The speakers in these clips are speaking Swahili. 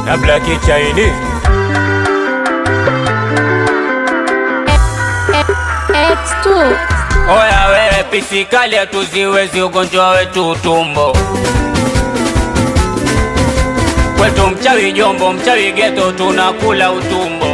na Black Chinese. X2 Oya wewe pisikali hatuziwezi ugonjwa wetu utumbo kwetu mchawi jombo mchawi geto tunakula utumbo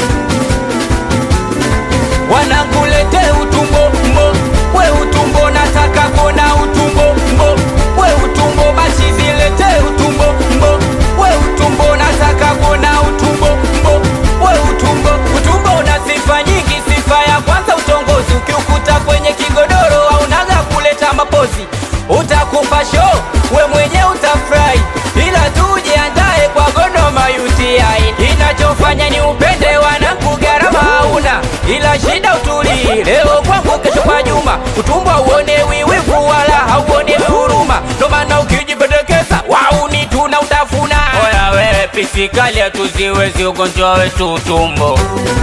wanakulete utumbo mbo we utumbo nataka kona utumbo mbo we utumbo basi zilete utumbo mbo we utumbo nataka kona utumbo mbo we utumbo utumbo una sifa nyingi sifa ya kwanza utongozi ukiukuta kwenye kigodoro aunaga kuleta mapozi utakupa show we mwenye utafurahi ila tujiandae kwa Godoma UTI inachofanya ni upende wanangu gharama hauna ila shida utulii leo kwangu kesho kwa Juma utumbo uone wiwivu wala hauone huruma ndo maana ukijipendekeza wauni tuna utafuna oya wewe pisikali hatuziwezi ugonjwa wetu utumbo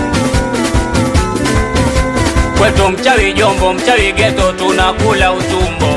kwetu mchawi jombo mchawi geto tunakula utumbo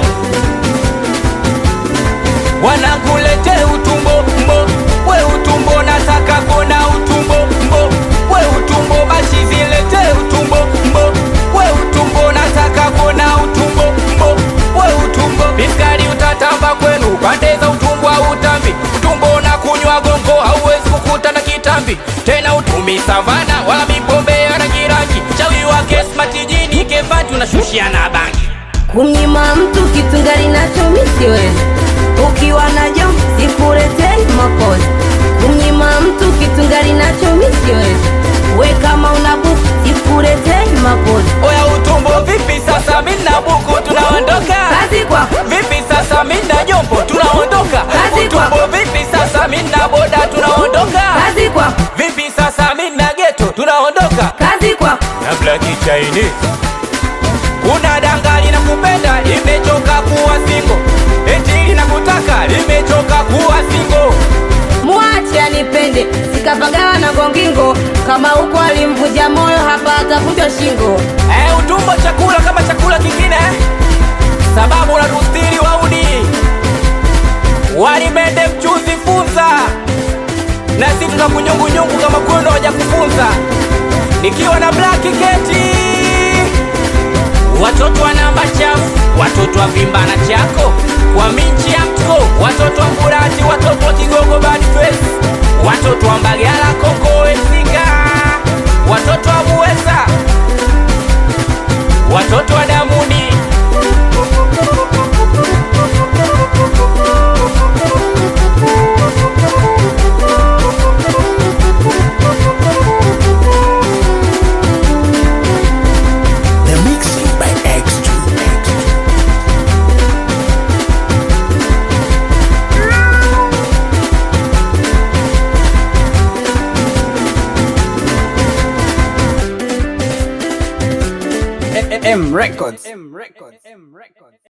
wanakulete utumbo mbo we utumbo nataka kona utumbo mbo we utumbo basi zilete utumbo mbo we utumbo nataka kona utumbo mbo we utumbo biskari utatamba kwenu pande za utumbo au utambi utumbo na kunywa gongo hauwezi kukuta na kitambi tena utumi savana wala mipombe ya rangi rangi chawi wake smatijini kevati unashushiana bangi kumnyima mtu kitu ngari nacho mi siwezi ukiwa najo sikuletei makozi kumnyima mtu kitu ngari nacho mi siwezi we kama una buku sikuletei makozi oya utumbo vipi sasa mina buku tunaondoka kazi kwako vipi sasa mina jombo tunaondoka Kazi utumbo kwako. vipi sasa mina boda tunaondoka kazi kwako vipi sasa mina geto tunaondoka kazi kwako na Black Chinese kuna danga linakupenda limechoka kuwa singo eti linakutaka limechoka kuwa singo mwache anipende sikapagawa na gongingo kama huko alimvunja moyo hapa atavunjwa shingo Eh, utumbo chakula kama chakula kingine sababu unatustiri wauni walimende mchuzi funza na si tuna kunyungunyungu kama kwendo waja kufunza nikiwa na black keti watoto wa namba chafu watoto wa vimbana chako kwa minchi ya mtko watoto wa mburati watoto wa kigogo bad face watoto wa mbagala kongowesinga watoto wa muweza watoto wa damuni The mixing by X2. M Records.